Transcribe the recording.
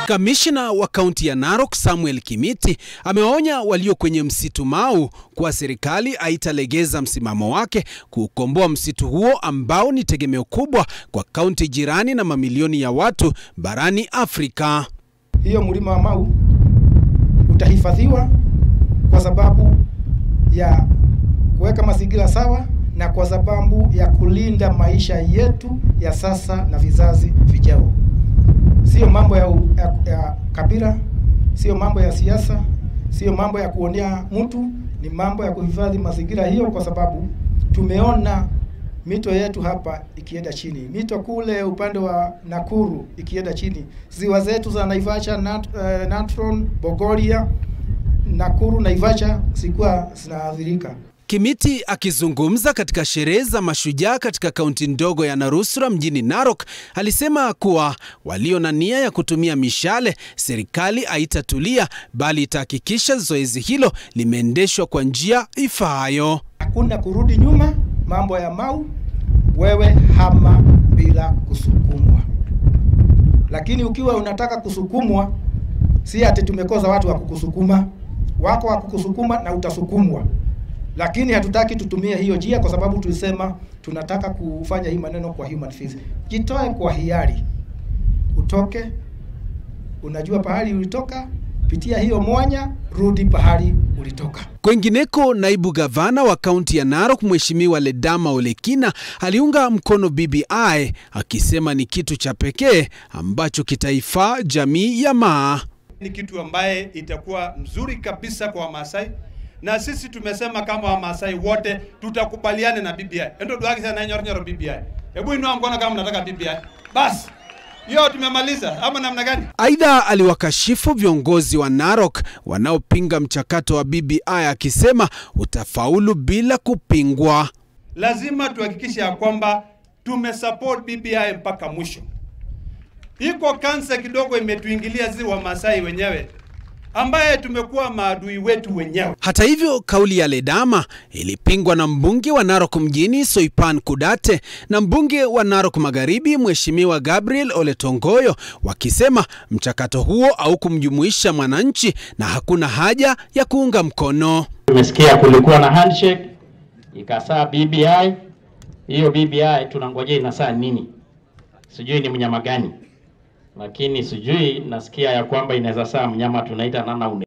Kamishna wa kaunti ya Narok Samuel Kimiti amewaonya walio kwenye msitu Mau kuwa serikali haitalegeza msimamo wake kuukomboa msitu huo ambao ni tegemeo kubwa kwa kaunti jirani na mamilioni ya watu barani Afrika. Hiyo mlima wa Mau utahifadhiwa kwa sababu ya kuweka mazingira sawa na kwa sababu ya kulinda maisha yetu ya sasa na vizazi vijao. Sio mambo ya, ya, ya kabila, sio mambo ya siasa, sio mambo ya kuonea mtu, ni mambo ya kuhifadhi mazingira hiyo, kwa sababu tumeona mito yetu hapa ikienda chini, mito kule upande wa Nakuru ikienda chini, ziwa zetu za Naivasha, Nat, uh, Natron, Bogoria, Nakuru, Naivasha zilikuwa zinaathirika. Kimiti akizungumza katika sherehe za mashujaa katika kaunti ndogo ya Narusra mjini Narok alisema kuwa walio na nia ya kutumia mishale, serikali haitatulia bali itahakikisha zoezi hilo limeendeshwa kwa njia ifaayo. Hakuna kurudi nyuma. Mambo ya Mau, wewe hama bila kusukumwa, lakini ukiwa unataka kusukumwa, si ati tumekosa watu wa kukusukuma, wako wa kukusukuma na utasukumwa lakini hatutaki tutumie hiyo njia kwa sababu tulisema tunataka kufanya hii maneno kwa human face. Jitoe kwa hiari, utoke, unajua pahali ulitoka, pitia hiyo mwanya, rudi pahali ulitoka. Kwengineko, naibu gavana wa kaunti ya Narok Mheshimiwa Ledama Olekina aliunga mkono BBI akisema ni kitu cha pekee ambacho kitaifaa jamii ya Maa. Ni kitu ambaye itakuwa mzuri kabisa kwa Wamasai na sisi tumesema kama Wamasai wote tutakubaliana na BBI. Endo duaki sana nyor nyor BBI. Hebu inua mkono kama mnataka BBI. Bas. Hiyo tumemaliza ama namna gani? Aidha, aliwakashifu viongozi wa Narok wanaopinga mchakato wa BBI akisema utafaulu bila kupingwa. Lazima tuhakikishe ya kwamba tumesupport BBI mpaka mwisho. Iko kansa kidogo imetuingilia zi Wamasai wenyewe ambaye tumekuwa maadui wetu wenyewe. Hata hivyo, kauli ya Ledama ilipingwa na mbunge wa Narok mjini Soipan Kudate na mbunge wa Narok Magharibi Mheshimiwa Gabriel Ole Tongoyo wakisema mchakato huo haukumjumuisha mwananchi na hakuna haja ya kuunga mkono. Tumesikia kulikuwa na handshake ikasaa BBI. Hiyo BBI tunangojea inasaa nini? Sijui ni mnyama gani lakini sijui nasikia ya kwamba inaweza saa mnyama tunaita nana une